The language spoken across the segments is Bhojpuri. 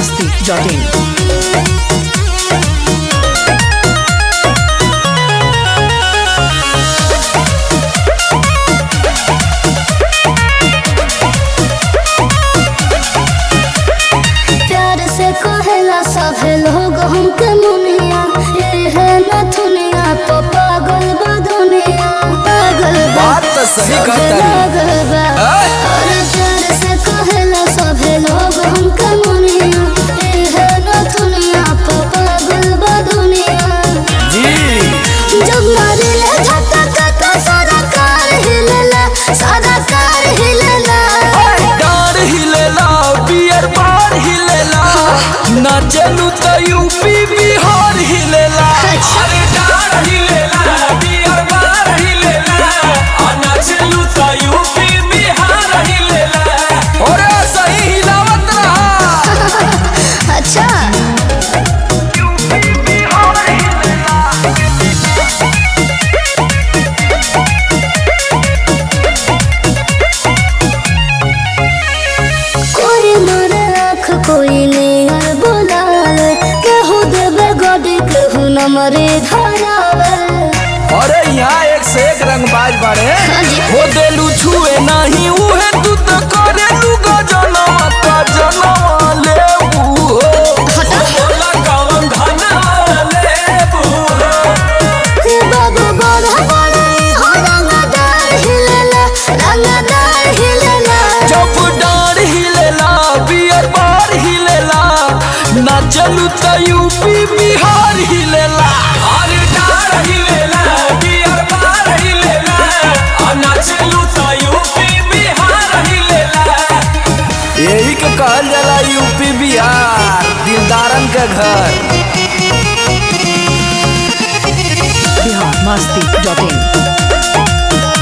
biharmasti.in प्यार से कहेला सभे लोग हमके मुनिया ये है नथुनिया तो पागल बा दुनिया पागल बा बात तो सही सभे कहता रे। पागल बा अरे प्यार से कहेला सभे लोग हमके मुनिया ये है नथुनिया तो पागल बा दुनिया जी जब मारिले झटका तो सारा कार हिलेला सारा कार हिलेला डार हिलेला बियर बार हिलेला नाचलू तो यूपी बिहार हिलेला अच्छा। अरे डार हिलेला बियर बार हिलेला आ नाचलू तो यूपी बिहार हिलेला ओरे सही हिलावत रहा अच्छा कोई मारे आँख कोई नियर बोलावे केहू देवे गडी केहू न मरे धरावे अरे यहाँ एक से एक रंगबाज बाड़े हाँ जी। हो देलू छुए नहीं उहे तू तो करे लू गजनवा का जनवा लेबू हो बोला कौन धनवा लेबू हो हे बाबू बड़ा बड़ा हो रंगदार हिलेला रंगदार हिलेला जब डार हिलेला बियर बार हिलेला ना चलू तो यूपी बिहार हिलेला अरे डार हिलेला बियर बार हिलेला आ ना चलू तो यूपी बिहार हिलेला यही के कहल जाला यूपी बिहार दिलदारन के घर biharmasti.in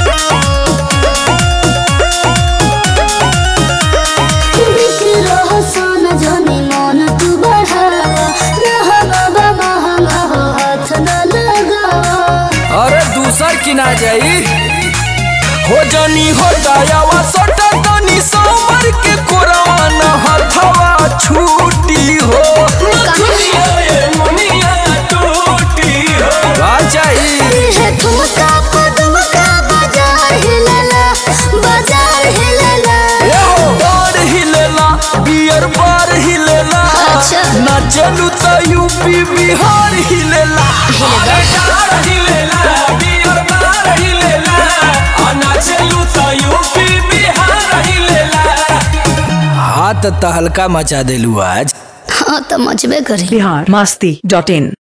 बिक्री रहो सोना जनी मन तू बढ़ावा रहा बाबा महंगा हो हाथ न लगावा अरे दूसर की ना जाई हो जनी हो दयावा सटा तनी समर के कोरवान हथवा छूटी हो दुनिया ये मुनिया टूटी हो का चाहिए है ठुमका पदमका बाजार हिलेला बाजार हिलेला ए हो बार हिलेला बियर बार हिलेला अच्छा। ना चलू तो यूपी बिहार हिलेला अरे डार हिलेला बियर बार हिलेला आ ना चलू तो यूपी बिहार हिलेला हाथ तहलका मचा देलू आज हाँ तो मचबे करी biharmasti.in